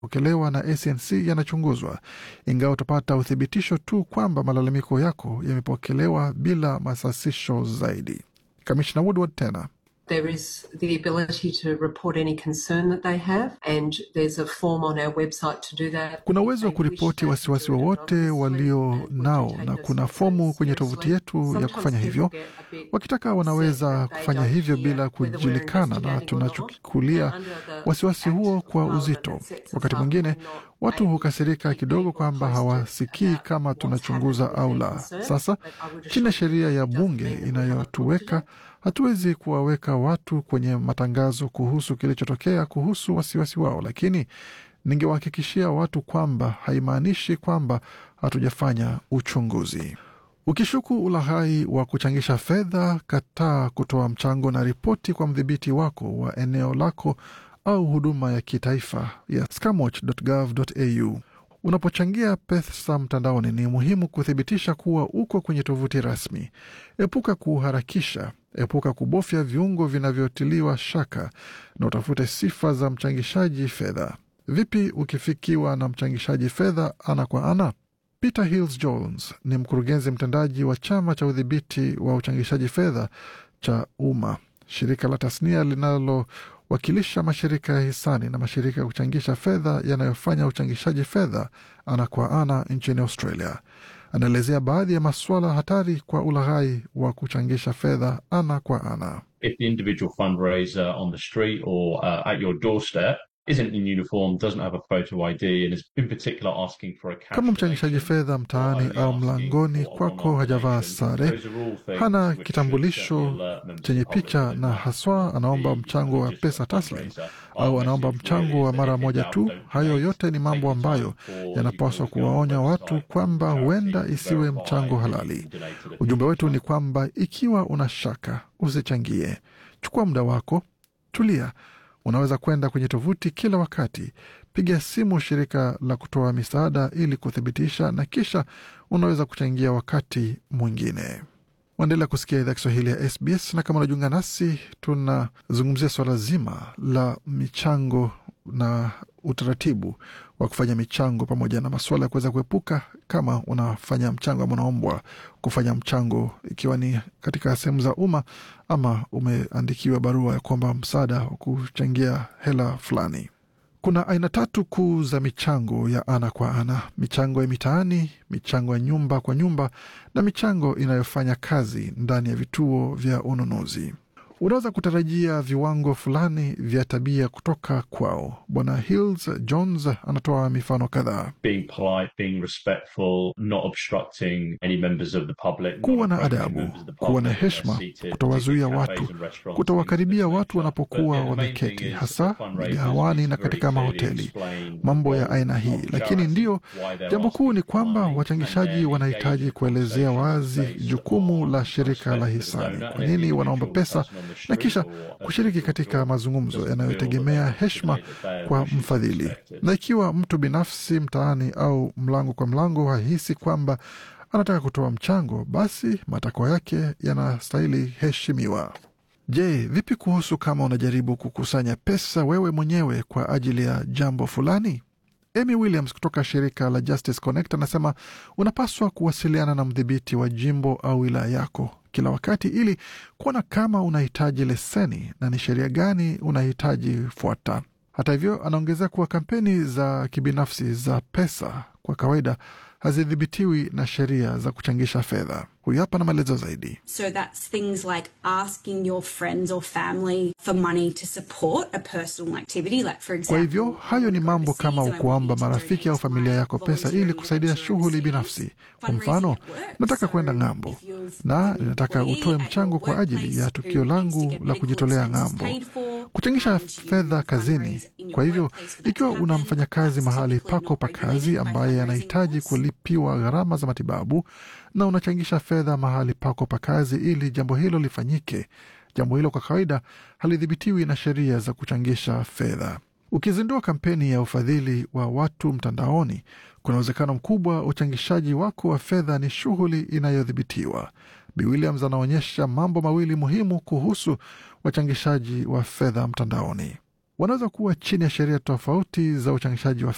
pokelewa na ACNC yanachunguzwa, ingawa utapata uthibitisho tu kwamba malalamiko yako yamepokelewa bila masasisho zaidi. Kamishna Woodward tena There is the ability to report any concern that they have, and there's a form on our website to do that. kuna uwezo wa kuripoti wasiwasi wowote walio nao, na kuna fomu kwenye tovuti yetu ya kufanya hivyo. Wakitaka wanaweza kufanya hivyo bila kujulikana, na tunachukulia wasiwasi huo kwa uzito. Wakati mwingine watu hukasirika kidogo kwamba hawasikii kama tunachunguza au la. Sasa chini ya sheria ya bunge inayotuweka hatuwezi kuwaweka watu kwenye matangazo kuhusu kilichotokea kuhusu wasiwasi wao, lakini ningewahakikishia watu kwamba haimaanishi kwamba hatujafanya uchunguzi. Ukishuku ulaghai wa kuchangisha fedha, kataa kutoa mchango na ripoti kwa mdhibiti wako wa eneo lako au huduma ya kitaifa ya scamwatch.gov.au. Unapochangia pesa mtandaoni, ni muhimu kuthibitisha kuwa uko kwenye tovuti rasmi. Epuka kuharakisha, epuka kubofya viungo vinavyotiliwa shaka, na utafute sifa za mchangishaji fedha. Vipi ukifikiwa na mchangishaji fedha ana kwa ana? Peter Hills Jones ni mkurugenzi mtendaji wa chama cha udhibiti wa uchangishaji fedha cha umma, shirika la tasnia linalowakilisha mashirika ya hisani na mashirika ya kuchangisha fedha yanayofanya uchangishaji fedha ana kwa ana nchini Australia. Anaelezea baadhi ya masuala hatari kwa ulaghai wa kuchangisha fedha ana kwa ana. if the individual fundraiser on the street or uh, at your doorstep isn't in uniform, doesn't have a photo ID, and is in particular asking for a cash Kama mchangishaji donation, fedha mtaani or only au asking mlangoni for kwako online hajavaa donation, sare, those are all things hana which should kitambulisho certainly alert members chenye of the public picha that na they haswa might anaomba be mchango wa registered pesa taslim fundraiser. au Our anaomba message really mchango wa is mara that if moja now tu. don't Hayo donate, yote ni mambo take the time ambayo for you yanapaswa to go on kuwaonya the watu website kwamba of the huenda charity, isiwe verify mchango that halali. you donated a Ujumbe wetu ni future. kwamba ikiwa una shaka, usichangie. Chukua muda wako, tulia. Unaweza kwenda kwenye tovuti kila wakati, piga simu shirika la kutoa misaada ili kuthibitisha, na kisha unaweza kuchangia wakati mwingine. Waendelea kusikia idhaa Kiswahili ya SBS, na kama unajiunga nasi, tunazungumzia swala zima la michango na utaratibu wa kufanya michango pamoja na masuala ya kuweza kuepuka kama unafanya mchango ama unaombwa kufanya mchango, ikiwa ni katika sehemu za umma ama umeandikiwa barua ya kuomba msaada wa kuchangia hela fulani. Kuna aina tatu kuu za michango ya ana kwa ana: michango ya mitaani, michango ya nyumba kwa nyumba na michango inayofanya kazi ndani ya vituo vya ununuzi. Unaweza kutarajia viwango fulani vya tabia kutoka kwao. Bwana Hills Jones anatoa mifano kadhaa. being polite, being respectful, not obstructing any members of the public, not Kuwa na approaching adabu, members of the kuwa na public when heshima, they're seated, kutowazuia particularly watu, cafes and restaurants, kutowakaribia things of this watu nature. wanapokuwa But, yeah, the main wameketi, thing is hasa the fundraisers migahawani need na to very katika clearly mahoteli, explain mambo the ya goals aina hii. of Lakini charity, ndio why they're jambo kuu ni asking for kwamba money, and wachangishaji then wanahitaji engage in kuelezea conversations wazi based jukumu on la shirika la respect for the hisani, donor kwa and nini the wanaomba individual pesa, person on the na street kisha or a kushiriki individual katika door mazungumzo doesn't feel that yanayotegemea they heshima have to donate kwa what should be mfadhili. expected. Na ikiwa mtu binafsi mtaani au mlango kwa mlango hahisi kwamba anataka kutoa mchango, basi matakwa yake yanastahili heshimiwa. Je, vipi kuhusu kama unajaribu kukusanya pesa wewe mwenyewe kwa ajili ya jambo fulani? Amy Williams kutoka shirika la Justice Connect anasema unapaswa kuwasiliana na mdhibiti wa jimbo au wilaya yako kila wakati ili kuona kama unahitaji leseni na ni sheria gani unahitaji fuata. Hata hivyo, anaongezea kuwa kampeni za kibinafsi za pesa kwa kawaida hazidhibitiwi na sheria za kuchangisha fedha. Huyu hapa na maelezo zaidi. So that's things like asking your friends or family for money to support a personal activity, like for example. Kwa hivyo hayo ni mambo kama kuomba marafiki au familia yako pesa ili kusaidia shughuli binafsi. Kwa mfano, nataka kwenda ng'ambo na ninataka utoe mchango kwa ajili ya tukio langu la kujitolea ng'ambo, kuchangisha fedha kazini. Kwa hivyo, ikiwa una mfanyakazi mahali pako pa kazi ambaye anahitaji kulipiwa gharama za matibabu na unachangisha fedha mahali pako pa kazi ili jambo hilo lifanyike, jambo hilo kwa kawaida halidhibitiwi na sheria za kuchangisha fedha. Ukizindua kampeni ya ufadhili wa watu mtandaoni, kuna uwezekano mkubwa uchangishaji wako wa fedha ni shughuli inayodhibitiwa. Bi Williams anaonyesha mambo mawili muhimu kuhusu wachangishaji wa fedha mtandaoni. Wanaweza kuwa chini ya sheria tofauti za uchangishaji wa